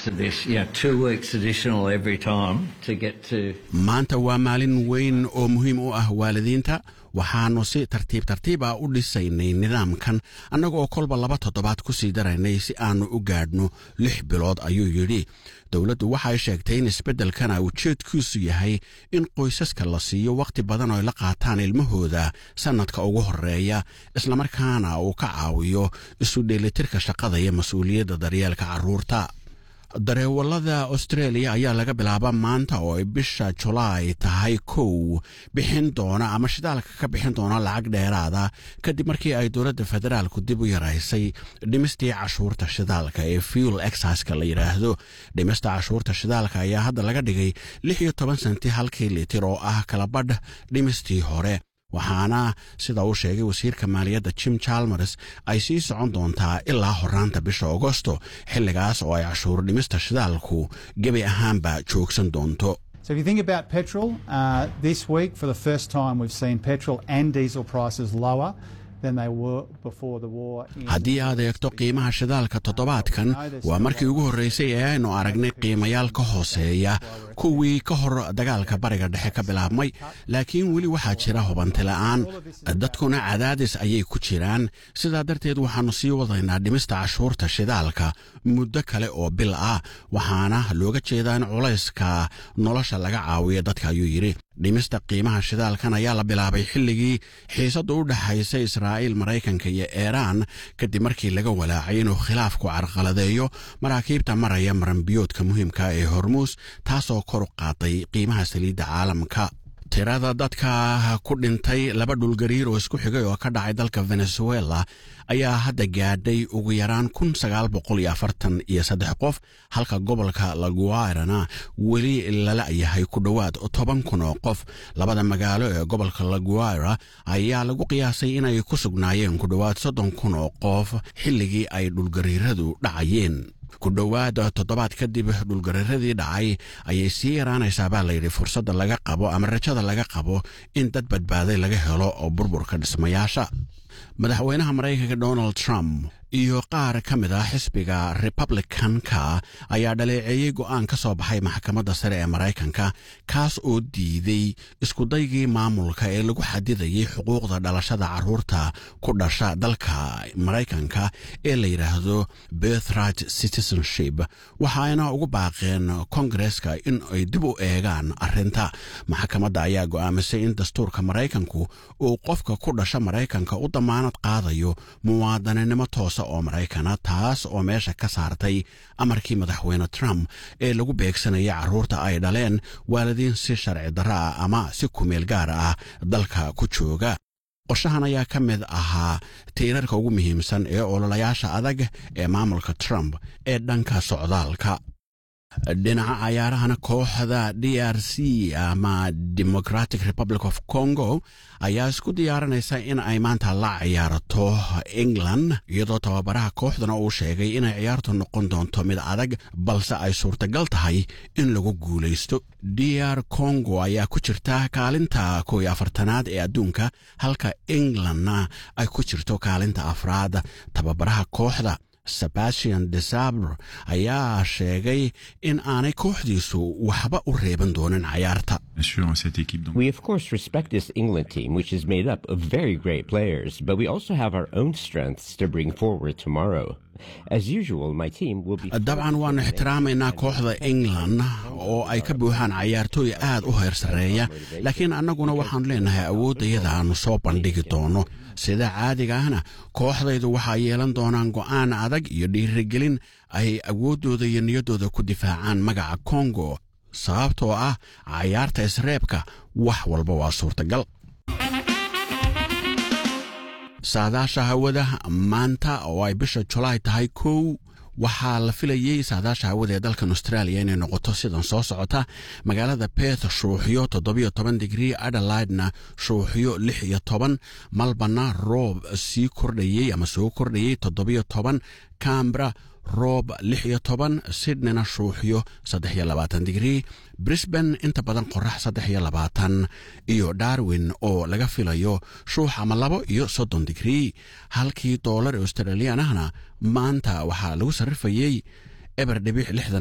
maanta waa maalin weyn oo muhiim u ah waalidiinta waxaannu si tartiib tartiib ah u dhisaynay nidaamkan annagoo kolba laba toddobaad ku sii daraynay si aannu u gaadhno lix bilood ayuu yidhi dowladdu waxay sheegtay in isbeddelkana ujeedkiisu yahay in qoysaska la siiyo wakhti badan oo ay la qaataan ilmahooda sannadka ugu horreeya islamarkaana uu ka caawiyo isu dheelitirka shaqada iyo mas-uuliyadda daryeelka carruurta dareewallada austreeliya ayaa laga bilaaba maanta oo ay bisha julaay tahay kow bixin doona ama shidaalka ka bixin doona lacag dheeraada kadib markii ay dowladda federaalku dib u yaraysay dhimistii cashuurta shidaalka ee fuel exaska la yidhaahdo dhimista cashuurta shidaalka ayaa hadda laga dhigay lix iyo toban senti halkii litir oo ah kalabadh dhimistii hore waxaana sida uu sheegay wasiirka maaliyadda jim chalmers ay sii socon doontaa ilaa horaanta bisha agosto xilligaas oo ay cashuur dhimista shidaalku gebi ahaanba joogsan doonto So if you think about petrol, uh, this week for the first time we've seen petrol and diesel prices lower haddii aad eegto qiimaha shidaalka toddobaadkan waa markii ugu horraysay ee aynu aragnay qiimayaal ka hooseeya kuwii ka hor dagaalka bariga dhexe ka bilaabmay laakiin weli waxaa jira hubantila'aan dadkuna cadaadis ayay ku jiraan sidaa darteed waxaannu sii wadaynaa dhimista cashuurta shidaalka muddo kale oo bil ah waxaana looga jeedaa in culayska nolosha laga caawiyo dadka ayuu yidhi dhimista qiimaha shidaalkan ayaa la bilaabay xilligii xiisadda u dhexaysa israa'iil maraykanka iyo iiraan kadib markii laga walaacay inuu khilaafku carqaladeeyo maraakiibta maraya maranbiyoodka muhiimka ee hormuus taasoo kor u qaaday qiimaha saliidda caalamka tirada dadka ku dhintay laba dhulgariir oo isku xigay oo ka dhacay dalka venezuela ayaa hadda gaadhay ugu yaraan kun sagaal boqol iyo afartan iyo saddex qof halka gobolka laguairana weli lala yahay ku dhowaad toban kun oo qof labada magaalo ee gobolka laguaira ayaa lagu qiyaasay inay ku sugnaayeen ku dhowaad soddon kun oo qof xilligii ay dhulgariiradu dhacayeen ku dhowaad toddobaad kadib dhulgariiradii dhacay ayay sii yaraanaysaa baa layidhi fursadda laga qabo ama rajada laga qabo in dad badbaaday laga helo oo burburka dhismayaasha madaxweynaha maraykanka donald trump iyo qaar ka mid ah xisbiga republicanka ayaa dhaleeceeyey go'aan ka soo baxay maxkamadda sare ee maraykanka kaas oo diiday iskudaygii maamulka ee lagu xadidayay xuquuqda dhalashada carruurta ku dhasha dalka maraykanka ee la yidhaahdo birthright citizenship waxaayna ugu baaqeen kongareska in ay dib u eegaan arrinta maxkamadda ayaa go'aamisay in dastuurka maraykanku uu qofka ku dhasha maraykanka u damaanad qaadayo muwaadaninimo toosa oo maraykana taas oo meesha ka saartay amarkii madaxweyne trump ee lagu beegsanaya carruurta ay dhaleen waalidiin si sharci darro ah ama si kumeel gaar ah dalka ku jooga qorshahan ayaa ka mid ahaa tiirarka ugu muhiimsan ee ololayaasha adag ee maamulka trump ee dhanka socdaalka dhinaca cayaarahana kooxda d r c ama democratic republic of congo ayaa isku diyaarinaysa in ay maanta la ciyaarato england iyadoo tababaraha kooxdana uu sheegay inay ciyaartu noqon doonto mid adag balse ay suurtagal tahay in lagu guulaysto d r congo ayaa ku jirta kaalinta kow iyo afartanaad ee adduunka halka englandna ay ku jirto kaalinta afraad tababaraha kooxda sebastian desabre ayaa sheegay in aanay kooxdiisu waxba u reeban doonin cayaarta We of course respect this England team, which is made up of very great players, but we also have our own strengths to bring forward tomorrow. As usual, my team will be. dabcan waannu ixtiraamaynaa kooxda england oo ay ka buuxaan cayaartooy aad u heer sarreeya laakiin annaguna waxaannu leenahay awooddayada aannu soo bandhigi doono sida caadiga ahna kooxdaydu waxaa yeelan doonaan go'aan adag iyo dhiirigelin ay awooddooda iyo niyaddooda ku difaacaan magaca kongo sababtoo ah cayaarta isreebka wax walba waa suurtagal saadaasha hawada maanta oo ay bisha julaay tahay kow waxaa la filayey saadaasha hawada ee dalkan australia inay noqoto sidan soo socota magaalada beth shuuxyo toddobiyo toban digrii adelaidna shuuxyo lix iyo toban malbana roob sii kordhayey ama soo kordhayey toddobiyo toban cambra roob lix iyo toban sydneyna shuuxyo saddex iyo labaatan digrii brisban inta badan qorax saddex iyo labaatan iyo darwin oo laga filayo shuux ama labo iyo soddon digrii halkii doolar australiyan ahna maanta waxaa lagu sarrifayey eber dhibic lixdan